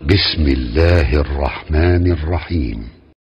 بسم الله الرحمن الرحيم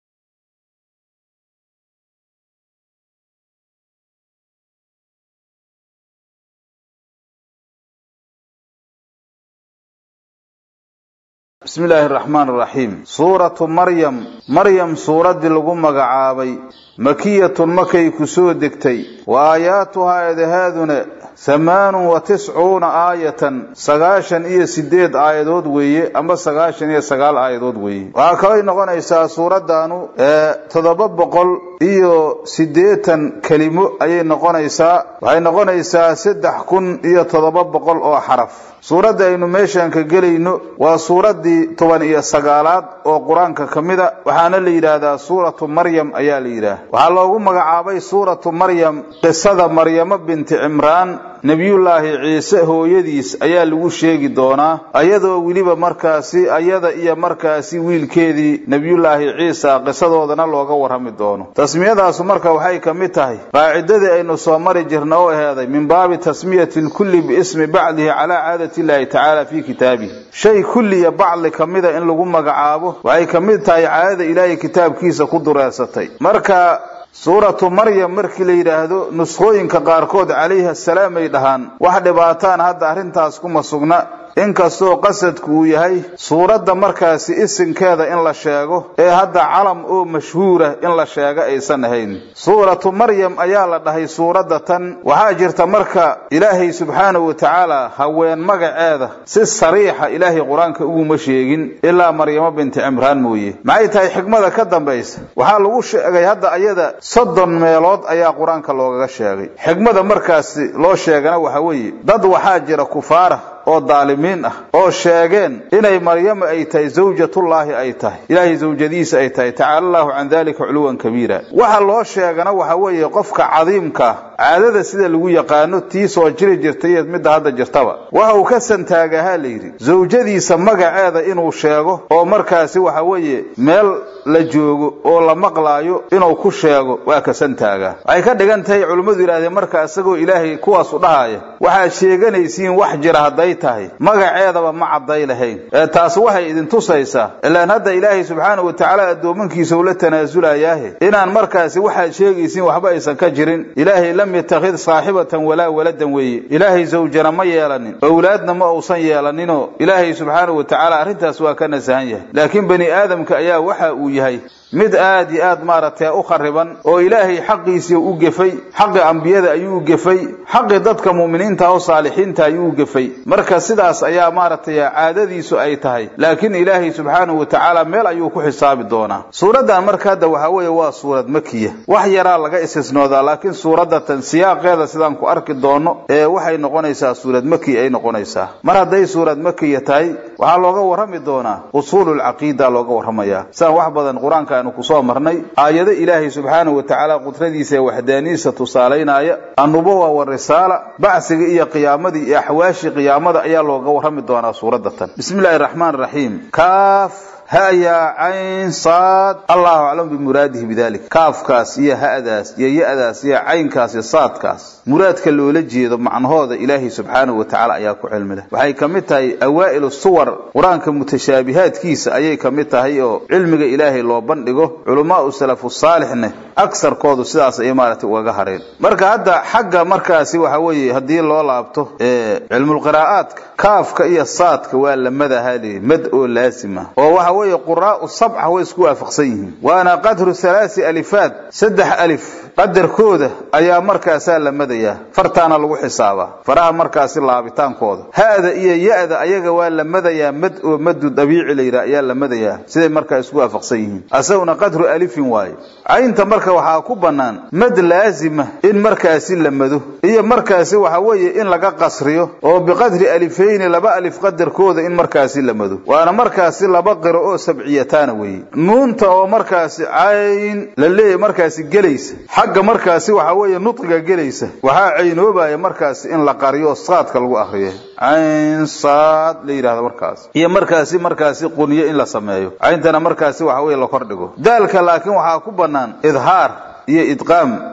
bismi illaahi araxmaan araxiim suuratu maryam maryam suuraddii lagu magacaabay makiyatun makay ku soo degtay wa aayaatuhaa eedahaaduna hamaanun wa tiscuuna aayatan sagaashan iyo sideed aayadood weeye ama sagaashan iyo sagaal aayadood weeye waxaa kalay noqonaysaa suuraddaanu toddoba boqol iyo siddeetan kelimo ayay noqonaysaa waxay noqonaysaa saddex kun iyo toddoba boqol oo xaraf suuradda aynu meeshaan ka gelayno waa suuraddii toban iyo sagaalaad oo qur-aanka ka mida waxaana la yidhaahdaa suuratu maryam ayaa la yidhaah waxaa loogu magacaabay suuratu maryam qisada maryamo binti cimraan nebiyullaahi ciise hooyadiis ayaa lagu sheegi doonaa ayadoo weliba markaasi ayada iyo markaasi wiilkeedii nebiyullaahi ciisa qisadoodana looga warrami doono tasmiyadaasu marka waxay ka mid tahay qaacidadii aynu soo mari jirna oo aheeday min baabi tasmiyati lkulli biismi bacdihi calaa caadati illahi tacaala fii kitaabihi shay kulliya bacli ka mida in lagu magacaabo waxay ka mid tahay caadada ilaahay kitaabkiisa ku dureersatay marka suuratu maryam markii la yidhaahdo nuskhooyinka qaarkood calayhi assalaam ay dhahaan wax dhibaataan hadda arrintaas kuma sugna inkastoo qasadku uu yahay suuradda markaasi isinkeeda in la sheego ee hadda calam oo mashhuura in la sheego aysan ahayn suuratu maryam ayaa la dhahay suuradda tan waxaa jirta marka ilaahay subxaanahu wa tacaala haween magaceeda si sariixa ilaahay qur-aanka uguma sheegin ilaa maryamo binti cimraan mooye maxay tahay xikmada ka dambaysa waxaa lagu sheegay hadda ayada soddon meelood ayaa qur-aanka loogaga sheegay xikmada markaasi loo sheegana waxa weeye dad waxaa jira kufaara oo daalimiin ah oo sheegeen inay maryamo ay tahay zawjatullaahi ay tahay ilaahay zawjadiisa ay tahay tacaala allahu can dalika culuwan kabiira waxa loo sheegana waxa weeye qofka cadiimkaa caadada sida lagu yaqaano tii soo jiri jirtay midda hadda jirtaba waxa uu ka santaagahaa layidhi zawjadiisa magaceeda inuu sheego oo markaasi waxa weeye meel la joogo oo la maqlaayo inuu ku sheego waa ka santaagaa waxay ka dhigan tahay culimmadu yidhahdeen marka isagoo ilaahay kuwaas u dhahaya waxaad sheeganaysiin wax jira hadday tahay magaceedaba ma cadday lahayn ee taasi waxay idin tusaysaa ilaan hadda ilaahay subxaanahu wa tacaala addoomankiisa ula tanaasulaya inaan markaasi waxaad sheegaysiin waxba aysan ka jirin ilaahay lam yattakhid saaxibatan walaa waladan weeye ilaahay zawjana ma yeelanin owlaadna ma uusan yeelaninoo ilaahay subxaanahu wa tacaala arrintaas waa ka nasahan yahay laakiin bani aadamka ayaa waxa uu yahay mid aad iyo aad maaragtay u khariban oo ilaahay xaqiisii u gefay xaqi ambiyada ayuu u gefay xaqi dadka mu'miniinta oo saalixiinta ayuu u gefay marka sidaas ayaa maaragtay caadadiisu ay tahay laakiin ilaahay subxaanahu wa tacaala meel ayuu ku xisaabi doonaa suuraddan marka hadda waxaa weeye waa suurad makiya wax yaraa laga istisnoodaa laakiin suuraddatan siyaaqeeda sidaan ku arki doono ee waxay noqonaysaa suurad makiya ay noqonaysaa mar hadday suurad makiya tahay waxaa looga warrami doonaa usuululcaqiida looga warramayaa sidaan wax badan qur-aanka aanu kusoo marnay aayado ilaahay subxaanahu wa tacaala qudradiisa ee waxdaaniisa tusaalaynaya annubuwa warisaala bacsiga iyo qiyaamadii iyo axwaashii qiyaamada ayaa looga warrami doonaa suuradda tan bismi illahi raxmaan raxiim kaaf haya cayn saad allahu aclam bimuraadihi bidalik kaafkaas iyo ha'daas iyo ya-daas iyo caynkaas iyo saadkaas muraadka loola jeedo macnahooda ilaahay subxaanahu wa tacaala ayaa ku cilmi leh waxay ka mid tahay awaa'ilu suwar qur-aanka mutashaabihaadkiisa ayay ka mid tahay oo cilmiga ilaahay loo bandhigo culamaau salafu saalixne agsarkoodu sidaas ayay maaragtay ugaga hareen marka hadda xagga markaasi waxa weeye haddii loo laabto cilmulqiraa'aadka kaafka iyo saadka waa lamadaha leeyi mad oo laasima oo waxa weeye quraa'u sabca way isku waafaqsan yihiin waana qadru halaasi alifaad saddex alif qadarkooda ayaa markaasaa la madayaa fartaana lagu xisaabaa faraha markaasi laabitaankooda ha'da iyo ya-da ayaga waa la madayaa mad oo madu dabiici la yidhaha ayaa la madayaa siday markaa isku waafaqsan yihiin asaguna qadru alifin waaye caynta marka waxaa ku bannaan mad laasima in markaasi la mado iyo markaasi waxa weeye in laga qasriyo oo biqadri alifayni laba alif qadarkooda in markaasi la mado waana markaasi laba qiro oo sabciyataana weeye nuunta oo markaasi cayn la leeyahy markaasi gelaysa xagga markaasi waxa weeye nudqiga gelaysa waxaa caynoobaya markaasi in la qariyo saadka lagu akriyo cayn saad la yidhahdo markaas iyo markaasi markaasi quniyo in la sameeyo cayntana markaasi waxa weye la kordhigo daalka laakiin waxaa ku bannaan idhaar iyo idqaam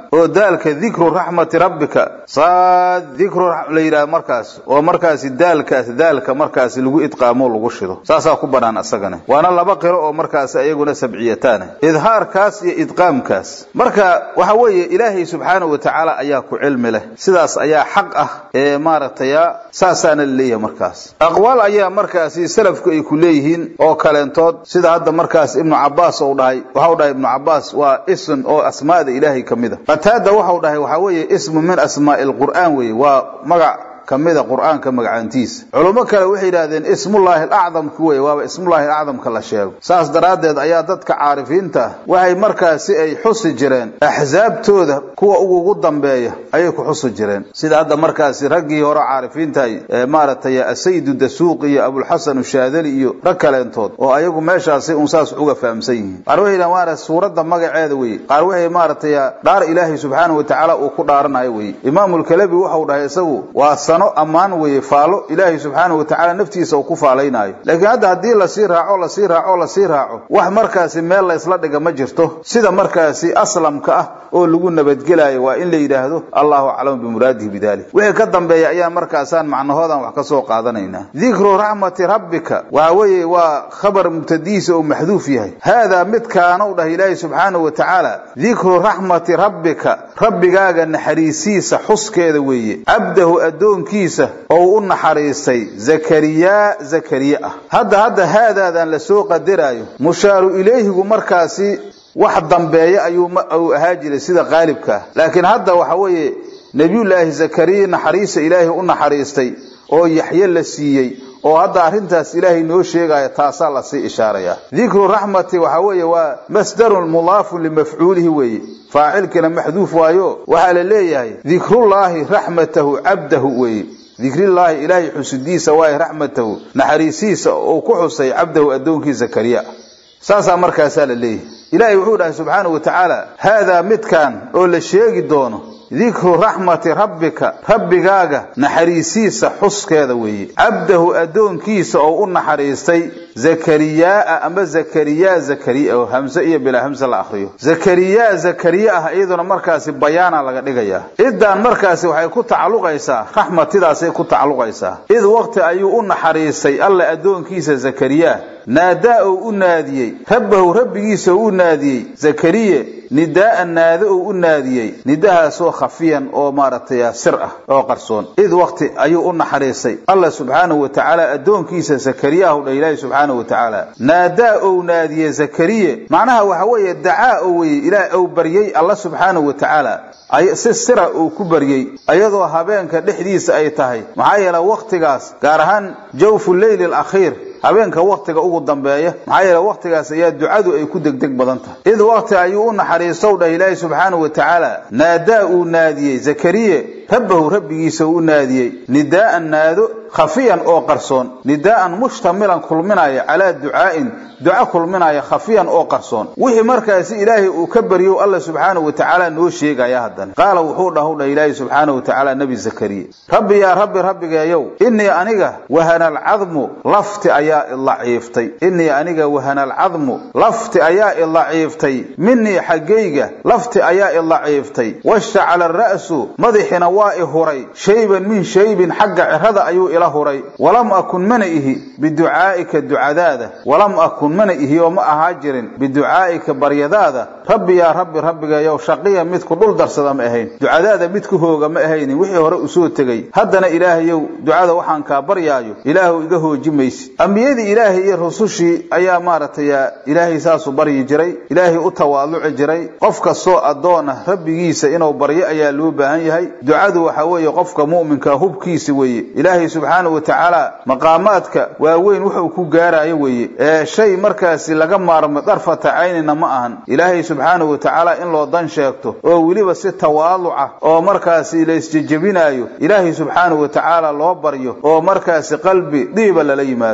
oo daalka dikru raxmati rabbika saad dikru la yidhaha markaas oo markaasi daalkaas daalka markaasi lagu idqaamo lagu shido saasaa ku banaan asagana waana laba qiro oo markaas iyaguna sabciyataana idhaarkaas iyo idqaamkaas marka waxa weeye ilaahay subxaanahu wa tacaala ayaa ku cilmi leh sidaas ayaa xaq ah ee maaragtay saasaana laleeyahay markaas aqwaal ayaa markaasi salafku ay ku leeyihiin oo kaleentood sida hadda markaas ibnu cabaas ou dhahay waxau dhahay ibnu cabaas waa ism oo asmaada ilaahay ka mid a qataada waxau dhahay waxaa weeye ismu min asmaa'i lqur'aan weeye waa magac kamida qur'aanka magacaantiisa culummo kale waxay yidhahdeen ismullaahi alacdamka wey waaba ismullaahi alacdamka la sheego saas daraaddeed ayaa dadka caarifiinta ah waxay markaasi ay xusi jireen axsaabtooda kuwa ugugu dambeeya ayay ku xusi jireen sida hadda markaasi raggii hore caarifiintahay ee maaragtay asayidu dasuuq iyo abulxasan ushaadali iyo rag kaleentood oo ayagu meeshaasi un saas uga fahamsan yihiin qaar waxay yidhahan maarata suuradda magaceeda weye qaar waxay maaragtay dhaar ilaahay subxaanahu watacaala uu ku dhaaranayo weye imaamulkalabi waxau dhahay isagu waa ammaan weeye faalo ilaahay subxaanahu watacaala naftiisa uu ku faalaynaayo laakiin hadda haddii lasii raaco lasii raaco lasii raaco wax markaasi meel laysla dhiga ma jirto sida markaasi aslamka ah oo lagu nabadgelaayo waa in la yidhaahdo allahu aclamu bimuraadihi bidalik wixii ka dambeeya ayaan markaasaan macnahoodan wax ka soo qaadanaynaa dikru raxmati rabbika waxa weeye waa khabar mubtadihiisa oo maxduuf yahay haadaa midkaanuu dhah ilaahay subxaanahu wa tacaala dikru raxmati rabbika rabbigaaga naxariisiisa xuskeeda weeye cabdahu addoonkiisa oo u naxariistay zakariyaa zakariye ah hadda hadda haadaadan la soo qadaraayo mushaaru ilayhigu markaasi wax dambeeya ayuu ahaa jiray sida qaalibka ah laakiin hadda waxa weeye nebiyullaahi zakariya naxariista ilaahay u naxariistay oo yaxye la siiyey oo hadda arrintaas ilaahay noo sheegaya taasaa lasii ishaaraya dikru raxmati waxa weeye waa masdarun mudaafun limafcuulihi weeye faacilkina maxduuf waayo waxaa la leeyahay dikrullaahi raxmatahu cabdahu weeye dikrillaahi ilaahay xusidiisa waaye raxmatahu naxariisiisa uu ku xusay cabdahu addoonkii zakariya saasaa markaasaa la leeyahay ilaahay wuxuu dhahay subxaanahu wa tacaala haadaa midkan oo la sheegi doono dikru raxmati rabbika rabbigaaga naxariisiisa xuskeeda weeye cabdahu addoonkiisa oo u naxariistay zakariyaaa ama zakariyaa zakariya oo hamse iyo bilaa hamse la akhriyo zakariyaa zakariye ah iyaduna markaasi bayaana laga dhigayaa iddaan markaasi waxay ku tacalluqaysaa raxmatidaasay ku tacalluqaysaa id waqti ayuu u naxariistay alla addoonkiisa zakariya naadaa oo u naadiyey rabbahu rabbigiisa oo u naadiyey zakariye nidaa'an naado oo u naadiyey nidahaasoo khafiyan oo maaragtay sir ah oo qarsoon id waqti ayuu u naxariistay allah subxaanahu wa tacaala addoonkiisa zakariyahu dha ilaahi subxaanahu wa tacaala naadaa ou naadiye zakariye macnaha waxa weeye dacaa oo weye ilaah ou baryey alla subxaanahu wa tacaala si sira uu ku baryey iyadoo habeenka dhexdiisa ay tahay maxaa yeele waqtigaas gaar ahaan jawfu leyli alakhiir habeenka waktiga ugu dambeeya maxaa yeele waktigaas ayaa ducadu ay ku degdeg badan tahay id waqti ayuu u naxariistow dhah ilaahi subxaanahu wa tacaala naadaa uu naadiyey zakariye rabbahu rabbigiisa uu u naadiyey nidaa'an naado khafiyan oo qarsoon nidaa'an mushtamilan kulminaya calaa ducaa'in duco kulminaya khafiyan oo qarsoon wixii markaasi ilaahay uu ka baryo alla subxaanahu wa tacaala noo sheegaya haddana qaala wuxuu dhahu dhah ilaahi subxaanahu wa tacaala nebi zakariye rabbi yaa rabbi rabbigeeyow innii aniga wahana alcadmu lafti ayaa ilaciiftay innii aniga wahana alcadmu lafti ayaa ilaciiftay minii xaggayga lafti ayaa ilaciiftay washtacala ara'su madaxina waa i huray shayban min shaybin xagga cirada ayuu ila huray walam akun mana ihi biducaa'ika ducadaada walam akun mana ihi oo ma ahaa jirin biducaa'ika baryadaada rabbi yaa rabbi rabbigayow shaqiya mid ku dhul darsada ma ahayn ducadaada mid ku hooga ma ahaynin wixii hore usoo tegey haddana ilaahayow ducada waxaan kaa baryaayo ilaahu iga hooji maysid ambiyadii ilaahay iyo rusushii ayaa maaragtay ilaahay saasuu baryi jiray ilaahay u tawaaluci jiray qof kastoo addoon ah rabbigiisa inuu baryo ayaa loo baahan yahay ducadu waxa weeye qofka mu'minka hubkiisa weeye ilaahay subxaanahu wa tacaala maqaamaadka waaweyn wuxuu ku gaarayo weeye ee shay markaasi laga maarmo darfata caynina ma ahan ilaahay subxaanahu wa tacaala in loo dan sheegto oo weliba si tawaaluca oo markaasi la isjejebinaayo ilaahay subxaanahu wa tacaala loo baryo oo markaasi qalbi dhiiba lala yimaado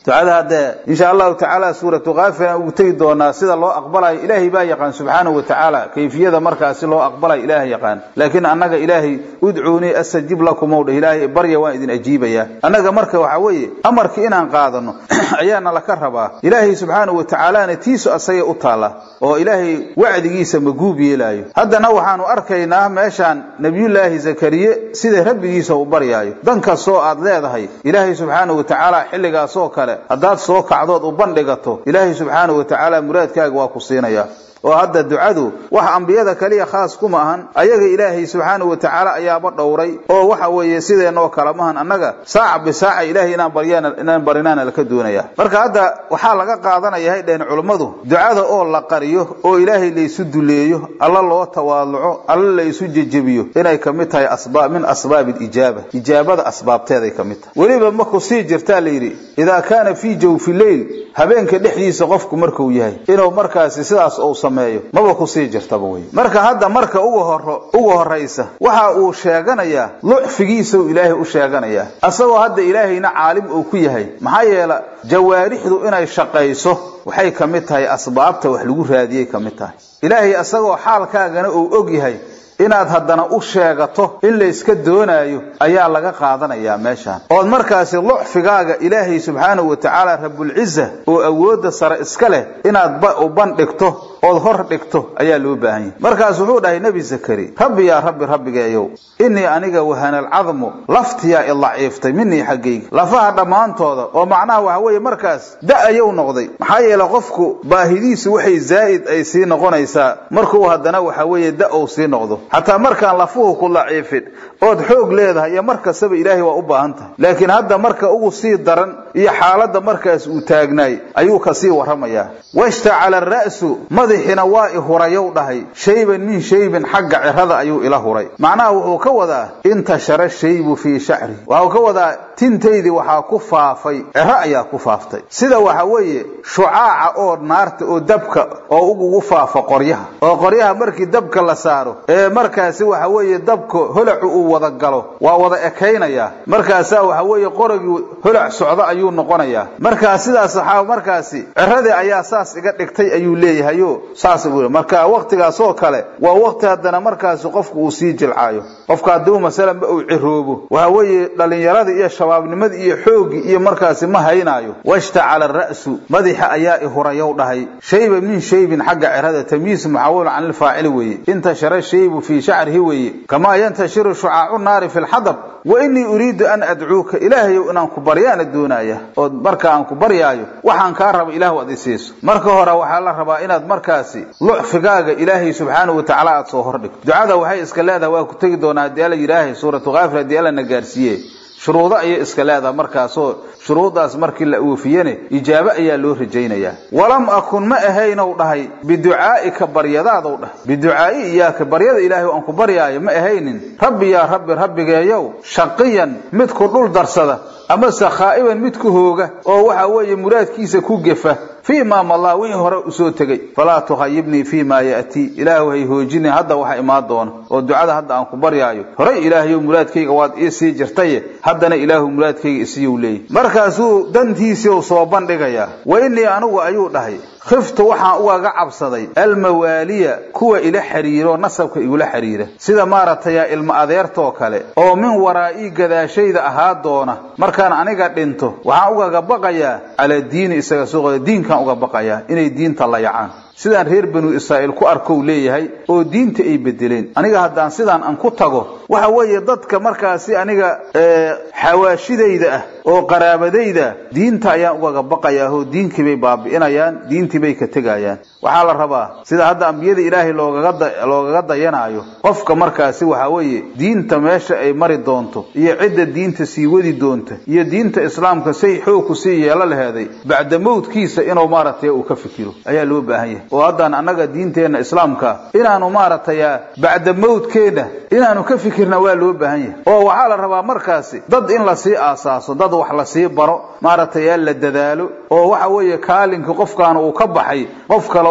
ducada haddee insha allahu tacaala suuratu kaafir aan ugu tegi doonaa sida loo aqbalayo ilaahay baa yaqaan subxaanahu wa tacaala kayfiyada markaasi loo aqbalayo ilaahay yaqaan laakiin annaga ilaahay udcuunii astajib lakum ow dheh ilaahay barya waan idin ajiibayaa annaga marka waxaa weeye amarkii inaan qaadano ayaana laka rabaa ilaahay subxaanahu wa tacaalana tiisu asagay u taalla oo ilaahay wacdigiisa maguub yeelaayo haddana waxaanu arkaynaa meeshaan nebiyullaahi zakariye sida rabbigiisa u baryaayo dan kastoo aad leedahay ilaahay subxaanahu wa tacaala xilligaasoo kale haddaad soo kacdood u bandhigato ilaahay subxaanahu wa tacaala muraadkaaga waa ku siinayaa oo hadda ducadu wax ambiyada kaliya khaas kuma ahan ayaga ilaahay subxaanahu wa tacaala ayaaba dhowray oo waxa weeye sideenoo kale mahan annaga saaca bisaaca ilaahay inaan baryaan inaan barinaana laka doonaya marka hadda waxaa laga qaadanaya hay dheheen culummadu ducada oo la qariyo oo ilaahay laysu duleeyo alla loo tawaaluco alla laysu jejebiyo inay kamid tahay asbaab min asbaab ijaaba ijaabada asbaabteeday kamid tahay weliba markuu sii jirtaa layidhi idaa kaana fii jawfi leyl habeenka dhexdiisa qofku markuu yahay inuu markaasi sidaas ou sameeyo maba kusii jirtaba wey marka hadda marka uga horo uga horaysa waxa uu sheeganayaa lucfigiisau ilaahay u sheeganayaa asagoo hadda ilaahayna caalim uu ku yahay maxaa yeela jawaarixdu inay shaqayso waxay ka mid tahay asbaabta wax lagu raadiyay ka mid tahay ilaahay asagoo xaalkaagana uu og yahay inaad haddana u sheegato in layska doonaayo ayaa laga qaadanayaa meeshaan ood markaasi lucfigaaga ilaahay subxaanahu wa tacaala rabulciza oo awoodda sare iska leh inaad u bandhigto ood hor dhigto ayaa loo baahan yahay markaas wuxuu dhahay nebi zakari rabbi yaa rabbi rabbigeeyow innii aniga wahanalcadmu laftiyaa i daciiftay minii xaggayga lafaha dhammaantooda oo macnaha waxa weeye markaas da-ayou noqday maxaa yeele qofku baahidiisu waxay zaa'id ay sii noqonaysaa markuu haddana waxa weeye da-ou sii noqdo xataa markaan lafuhu ku daciifin ood xoog leedahay iyo mar kastaba ilaahay waa u baahan tahay laakiin hadda marka ugu sii daran iyo xaaladda markaas uu taagnaay ayuu kasii warramayaa washtacala ara'su madaxina waa i hurayow dhahay shayban min shaybin xagga cirada ayuu ila huray macnaha wuxuu ka wadaa intashara shaybu fii shacri waxuu ka wadaa tintaydii waxaa ku faafay ciro ayaa ku faaftay sida waxa weeye shucaaca oo naarta oo dabka oo ugugu faafa qoryaha oo qoryaha markii dabka la saaro ee markaasi waxa weeye dabka holacu uu wada galo waa wada ekaynaya markaasaa waxa weeye qoragii holac socdo ayuu noqonayaa markaa sidaas waxaa markaasi ciradii ayaa saas iga dhigtay ayuu leeyahayo saas buu marka waqtigaasoo kale waa waqti haddana markaasi qofku uu sii jilcaayo qofka hadduu masalanba uu ciroobo waxa weeye dhallinyaradii iyo shabaabnimadii iyo xooggii iyo markaasi ma haynaayo washtacala ra'su madaxa ayaa i hurayow dhahay shayba min shaybin xagga cirada tamyiis muxawal can ilfaacili weeye intashara shaybu fii shacrihi weeye kamaa yantashiru shucaacu naari fi lxadab wa innii uriidu an adcuuka ilaahayow inaan ku baryaana doonaya oo marka aan ku baryaayo waxaan kaa raba ilahu ad isiiso marka hore waxaa la rabaa inaad markaasi lucfigaaga ilaahay subxaanahu wa tacaala aad soo hordhigto ducada waxay iska leedahay waa ku tegi doonaa haddii alla yidhaahay suuratu kaafir haddii alla na gaarsiiye shuruudo ayay iska leedahay markaasoo shuruuddaas markii la oofiyene ijaabo ayaa loo rajaynayaa walam akun ma ahaynow dhahay biducaa'ika baryadaadw dhahay biducaa'i iyaaka baryada ilaahay aan ku baryaayo ma ahaynin rabbi yaa rabbi rabbigeeyow shaqiyan mid ku dhul darsada amase khaa'iban mid ku hooga oo waxa weeye muraadkiisa ku gefa fii ma malaa wixii hore usoo tegey falaa tukhayibnii fii ma ya'tii ilaahu hay hoojinin hadda waxa imaan doona oo ducada hadda aan ku baryaayo horay ilaahayow muraadkayga waad ii sii jirtaye haddana ilaahu muraadkayga isiiyou leeyahy markaasuu dantiisii soo bandhigayaa wa innii anigu ayuu dhahay khiftu waxaan ugaga cabsaday almawaaliya kuwa ila xiriiro nasabka igula xiriira sida maaragtay ilma adeertoo kale oo min waraa'ii gadaashayda ahaa doona markaan aniga dhinto waxaan ugaga baqayaa calaa diini isaga suuqooda diinkaan uga baqayaa inay diinta layacaan sidaan reer banu israa'iil ku arkow leeyahay oo diinta ay bedeleen aniga haddaan sidaan aan ku tago waxa weeye dadka markaasi aniga xawaashidayda ah oo qaraabadayda diinta ayaan ugaga baqayaa oo diinkii bay baabi'inayaan diintii bay ka tegayaan waxaa la rabaa sida hadda ambiyada ilaahay loogaga dayanaayo qofka markaasi waxa weeye diinta meesha ay mari doonto iyo cidda diinta sii wadi doonta iyo diinta islaamka say xoog ku sii yeelo laheeday bacda mowdkiisa inuu maaragtay uu ka fikiro ayaa loo baahan yahay oo haddaan annaga diinteenna islaamka inaanu maaragtay bacda mowdkeenna inaanu ka fikirna waa loo baahan yahay oo waxaa la rabaa markaasi dad in lasii aasaaso dad wax lasii baro maaragtay la dadaalo oo waxa weeye kaalinka qofkaan uu ka baxay qof kale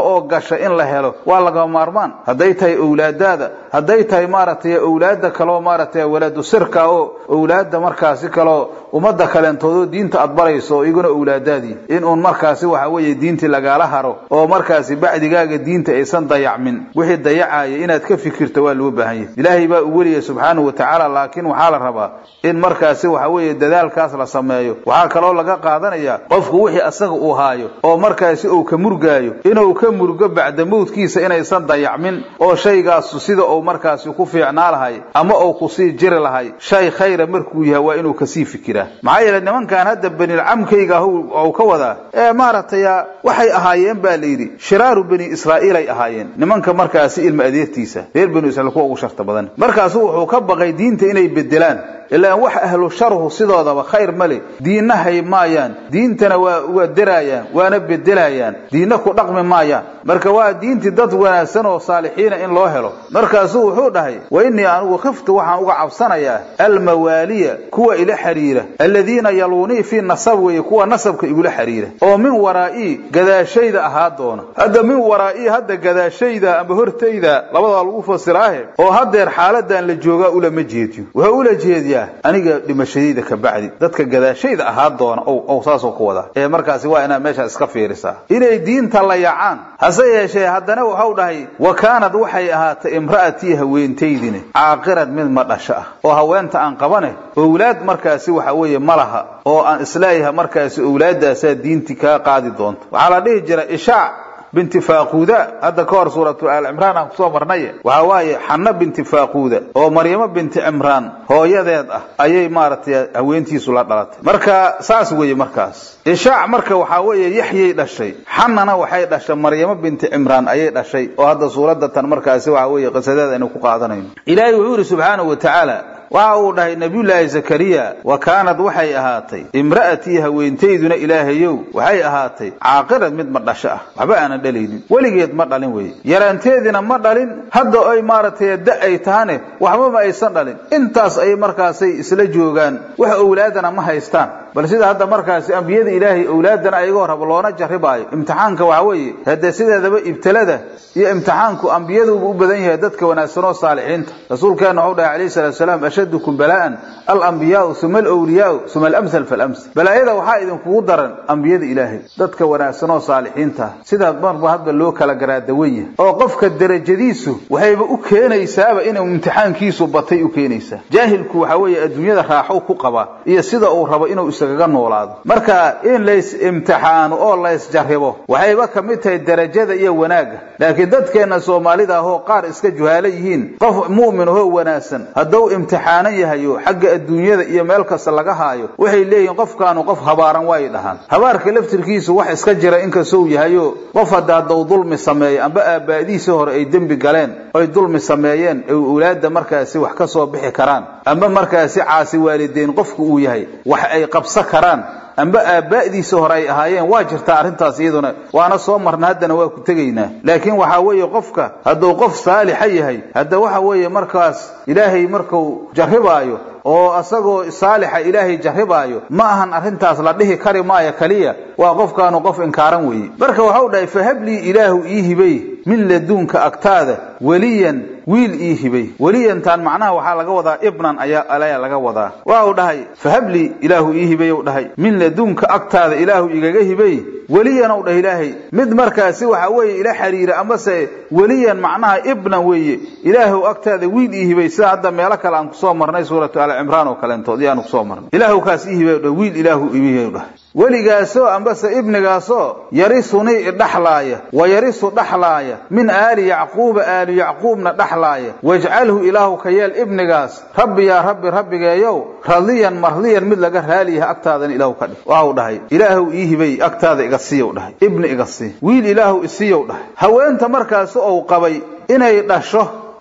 oo gasha in la helo waa lagama maarmaan hadday tahay owlaadaada hadday tahay maaragtay owlaada kaleo maaragtay waladu sirka oo owlaada markaasi kaleo ummadda kaleentoodoo diinta aad barayso oo iguna owlaadaadii in uun markaasi waxa weeye diintii lagaala haro oo markaasi bacdigaaga diinta aysan dayacmin wixii dayacaya inaad ka fikirto waa loo baahan yahay ilaahay baa u weliyay subxaanahu wa tacaala laakiin waxaa la rabaa in markaasi waxa weeye dadaalkaas la sameeyo waxaa kaloo laga qaadanayaa qofku wixii asaga uu haayo oo markaasi uu ka murgaayo inuu ka murgo bacda mowdkiisa inaysan dayacmin oo shaygaasu sida uu markaasi ku fiicnaa lahay ama uu kusii jiri lahay shay khayra markuu yahay waa inuu kasii fikiraa maxaa yeele nimankan hadda benilcamkayga u ka wadaa ee maaragtay waxay ahaayeen baa la yidhi shiraaru bani israa'iil ay ahaayeen nimanka markaasi ilma adeertiisa reer banu israiil kuwa ugu sharta badan markaasu wuxuu ka baqay diinta inay bedelaan ilaan wax ahlu sharhu sidoodaba khayr ma le diinna hay maayaan diintana waa waa deraayaan waana bedelayaan diinna ku dhaqmi maayaan marka waa diintii dad wanaagsan oo saalixiina in loo helo markaasuu wuxuu dhahay wa innii anigu khiftu waxaan uga cabsanayaa almawaaliya kuwa ila xiriira aladiina yaluunii fii nasab weeye kuwa nasabka igula xiriira oo min waraa'ii gadaashayda ahaa doona hadda min waraa'ii hadda gadaashayda ama hortayda labadaa lagu fasiraahe oo haddeer xaaladan la joogaa ulama jeediyo wuxuu ula jeediyaa aniga dhimashadayda ka bacdi dadka gadaashayda ahaa doona ow saasoo ku wadaa ee markaasi waa inaad meeshaas iska fiirisaa inay diinta la yacaan hase yeeshee haddana waxau dhahay wa kaanad waxay ahaatay imra'atii haweentaydine caaqirad mid ma dhasho ah oo haweenta aan qabane owlaad markaasi waxa weeye ma laha oo aan isleeyahay markaasi owlaaddaasaa diintii kaa qaadi doonto waxaa la dhihi jira ishaac binti faaquuda hadda ka hor suuratu aal cimraan aan kusoo marnaye waxa waaye xanno binti faaquuda oo maryamo binti cimraan hooyadeed ah ayay maaragtay haweentiisu la dhalatay marka saas weeye markaas ishaac marka waxaa weeye yaxyay dhashay xannana waxay dhashay maryamo binti cimraan ayay dhashay oo hadda suuradda tan markaasi waxa weeye qisadeeda aynu ku qaadanayno ilaahay wuxuu yidhi subxaanahu wa tacaala waxa uu dhahay nabiyullaahi zakariya wa kaanad waxay ahaatay imra'atii haweentayduna ilaahayow waxay ahaatay caaqirad mid ma dhasho ah waxba aanan dhalaynin weligeed ma dhalin weeye yaraanteediina ma dhalin hadda ay maaragtay da ay tahane waxba ma aysan dhalin intaas ay markaasay isla joogaan wax owlaadana ma haystaan bal sida hadda markaasi ambiyada ilaahay owlaadana ayagoo raba loona jarribaayo imtixaanka waxa weeye haddee sideedaba ibtilada iyo imtixaanku ambiyaduuba u badan yahay dadka wanaagsan oo saalixiinta rasuulkeena waxau dhahay calayhi salatu salaam ashadukum balaa'an alambiyaau uma alwliyaau uma alamthal falamthal balaayada waxaa idinkugu daran ambiyada ilaahay dadka wanaagsan oo saalixiinta sida marba hadba loo kala garaadawan yahay oo qofka derajadiisu waxayba u keenaysaaba inuu imtixaankiisu batay u keenaysaa jaahilku waxa weeye adduunyada raaxo ku qabaa iyo sida uu rabo inuu isagaga noolaado marka in lays imtixaano oo laysjarribo waxayba ka mid tahay derajada iyo wanaagga laakiin dadkeenna soomaalida ahoo qaar iska juhaalo yihiin qof mu'min ahoo wanaagsan hadduu imtixaanan yahayo xagga adduunyada iyo meel kasta laga haayo waxay leeyihiin qofkaanu qof habaaran waay dhahaan habaarka laftirkiisu wax iska jira inkastou yahayo qof hadda hadduu dulmi sameeyo amba aabbaa'diisii hore ay dembi galeen oy dulmi sameeyeen ay owlaadda markaasi wax ka soo bixi karaan amba markaasi caasi waalideyn qofku uu yahay wax ay qabsa karaan amba aabbaa'diisa hore ay ahaayeen waa jirtaa arrintaas iyaduna waana soo marna haddana waa ku tegaynaa laakiin waxaa weeye qofka hadduu qof saalixa yahay hadda waxa weeye markaas ilaahay marku jarribaayo oo asagoo saalixa ilaahay jarribaayo ma ahan arrintaas la dhihi kari maayo kaliya waa qofkaanu qof inkaaran weeye marka waxau dhahay fahablii ilaahu ii hibay min laduunka agtaada weliyan wiil ii hibay weliyantaan macnaha waxaa laga wadaa ibnan ayaa ayaa laga wadaa waa uu dhahay fahablii ilaahu ii hibay u dhahay min laduunka agtaada ilaahu igaga hibay weliyan ou dhah ilaahay mid markaasi waxa weeye ila xiriira amase weliyan macnaha ibnan weeye ilaahu agtaada wiil ii hibay sida hadda meelo kale aan kusoo marnay suuratu al cimraan oo kaleentood iyaanu kusoo marnay ilaahu kaas ii hibay dhah wiil ilaahu ii dhahay weligaasoo ambase ibnigaasoo yarisunii idhaxlaaya wa yarisu dhaxlaaya min aali yacquuba aali yacquubna dhaxlaaya wajcalhu ilaahu ka yeel ibnigaas rabbi yaa rabbi rabbigeeyow radiyan mardiyan mid laga raaliyaha agtaadana ilaahu ka dhig waxau dhahay ilaahu ii hibay agtaada iga siiyow dhahay ibni iga sii wiil ilaahu isiiyow dhahay haweenta markaasi ou qabay inay dhasho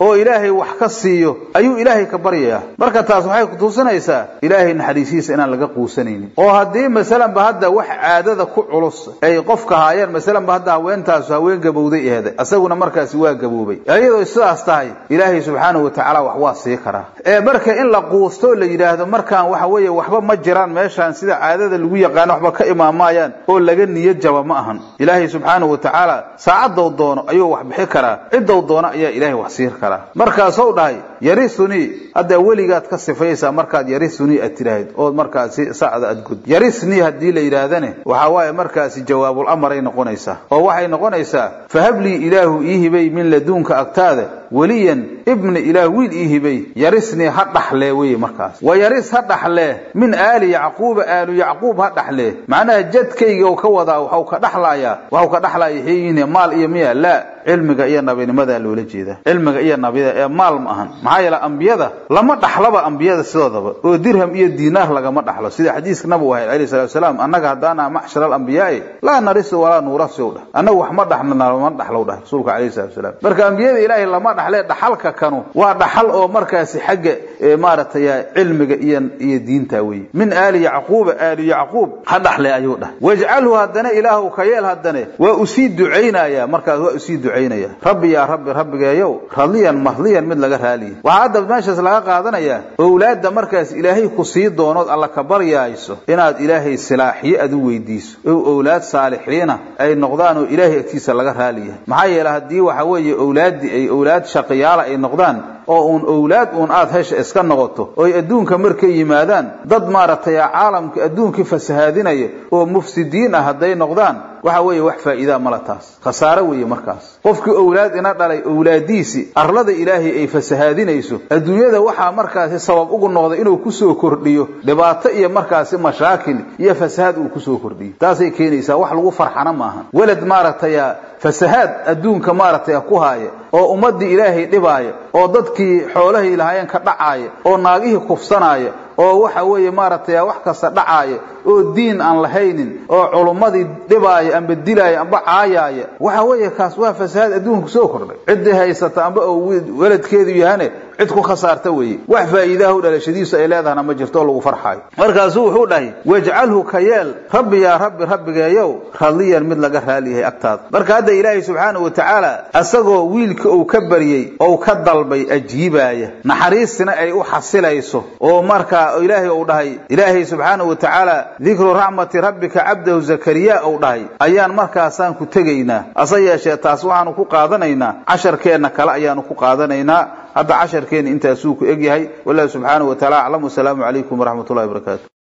oo ilaahay wax ka siiyo ayuu ilaahay ka baryayaa marka taas waxay kutusinaysaa ilaahay naxariisihiisa inaan laga quusanaynin oo haddii masalanba hadda wax caadada ku culus ay qofka haayeen masalanba hadda haweentaasu haween gabowday eheday isaguna markaasi waa gaboobay iyadoo sidaas tahay ilaahay subxaanahu watacaala wax waa sii karaa ee marka in la quusto la yidhaahdo markaan waxa weeye waxba ma jiraan meeshaan sida caadada lagu yaqaano waxba ka imaamayaan oo laga niyad jaba ma ahan ilaahay subxaanahu watacaala saacaddow doono ayuu wax bixi karaa ciddow doono ayaa ilaahay wax siin karaa markaasou dhahay yarisunii haddaa weligaad ka sifaysaa markaad yarisunii aad tidhaahid ood markaasi sacda aad gud yarisnii haddii la yidhaahdane waxaa waaye markaasi jawaabul amaray noqonaysaa oo waxay noqonaysaa fahablii ilaahu ii hibay min laduunka agtaada weliyan ibni ilaah wiil ii hibay yarisnii ha dhaxlee weye markaas wa yaris ha dhaxlee min aali yacquuba aalu yacquub ha dhaxlee macnaha jadkayga ka wadaa waxau ka dhaxlayaa waxau ka dhaxlaya xeeyihin maal iyo miya laa cilmiga iyo nabinimadaa loola jeedaa cilmiga iyo nabida ee maal ma ahan maxaa yeele ambiyada lama dhaxlaba ambiyada sidoodaba oo dirham iyo diinaar lagama dhaxlo sida xadiiska nabigu ahayd alayhi salatu wasalaam annaga haddaana macshar alambiyaai laa narisu walaa nuurasiw dhah annagu wax ma dhaxno lama dhaxlow dhah rasuulka alayhi salatu wasalaam marka ambiyada ilaahay lama dhaxlee dhaxalka kanu waa dhaxal oo markaasi xagga maaragtay cilmiga iyo iyo diinta weeye min aali yacquuba aali yacquub ha dhaxle ayuu dhah wajcalhu haddana ilaahu ka yeel haddane waa usii ducaynaya markaas waa usii ducaynaya rabbi yaa rabbi rabbigeeyow radiyan mahdiyan mid laga raaliya waxaa hadda meeshaas laga qaadanayaa owlaadda markaas ilaahay ku sii doonood alla ka baryaayso inaad ilaahay silaaxiyo aad u weydiiso ow owlaad saalixiina ay noqdaan oo ilaahay agtiisa laga raaliya maxaa yeele haddii waxa weeye owlaaddii ay owlaad shaqiyaala ay noqdaan oo uun owlaad uun aad hesha iska noqoto oy adduunka markay yimaadaan dad maaragtay caalamka adduunkii fasahaadinaya oo mufsidiin ah hadday noqdaan waxa weeye wax faa'iidaa mala taas khasaare weeye markaas qofkii owlaad ina dhalay owlaadiisii arlada ilaahay ay fasahaadinayso adduunyada waxaa markaasi sabab ugu noqday inuu kusoo kordhiyo dhibaato iyo markaasi mashaakil iyo fasahaad uu kusoo kordhiyo taasay keenaysaa wax lagu farxana maahan welad maaragtay fasahaad adduunka maaragtay ku haaya oo ummaddii ilaahay dhibaaya oo dadkii xoolahay lahaayeen ka dhacaaya oo naagihii kufsanaaya oo waxa weeye maaragtay wax kasta dhacaaya oo diin aan lahaynin oo culummadii dhibaaya amba dilaaya amba caayaaya waxa weeye kaas waa fasahaad adduunka soo kordhay ciddii haysata amba oo weladkeedu yahane cid ku khasaarta weeye wax faa'iidaha dhalashadiisu ay leedahana ma jirto oo lagu farxaayo markaasuu wuxuu dhahay wajcalhu ka yeel rabbi yaa rabbi rabbigeeyow radiyan mid laga raaliyahay agtaada marka hadda ilaahay subxaanahu watacaala asagoo wiilka uu ka baryey ou ka dalbay ajiibaaya naxariistina ay u xasilayso oo markaa ilaahay uu dhahay ilaahay subxaanahu watacaala dikru raxmati rabbika cabdahu zakariya uu dhahay ayaan markaasaan ku tegaynaa ase yeeshee taas waxaanu ku qaadanaynaa casharkeenna kale ayaanu ku qaadanaynaa hadda casharkeena intaasuu ku egyahay wallahu subxaanahu wataala aclam wasalaamu calaykum waraxmat ullahi barakaatu